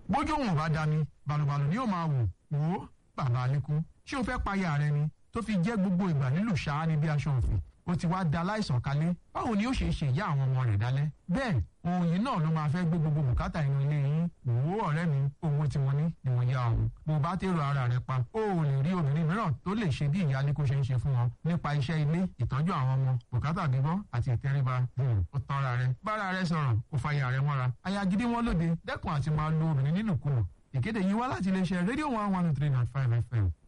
bójú òun ò bá da mi balùbalù ni yóò máa wò wò ó bàbá alẹ́kùn ṣé o fẹ́ payà rẹ ni tó fi jẹ́ gbogbo ìgbà nílùú ṣáá ní bí aṣọ òfin ó ti wá da láìsàn kalẹ̀ báwo ni ó ṣe ṣe ìyá àwọn ọmọ rẹ̀ dálẹ́ bẹ́ẹ̀ ohun yìí náà ló máa fẹ́ gbé gbogbo bùkátà inú ilé yín òwò ọ̀rẹ́ mi owó tí wọ́n ní ni wọ́n yá ọ̀hún bó o bá tèrò ara rẹ pa ó ò lè rí obìnrin mìíràn tó lè ṣe bí ìyá aliko ṣe ń ṣe fún wọn nípa iṣẹ́ ilé ìtọ́jú àwọn ọmọ bùkátà bíbọ́ àti ìtẹríba ó tán ara rẹ bára rẹ sọ̀rọ̀ ó fa ìyá rẹ mọ́ra aya gidi wọn lóde dẹ́kun àti máa lo obìnrin nínú kùnà ìkéde yìí wá láti iléeṣẹ́ rédíò one one three nine five fm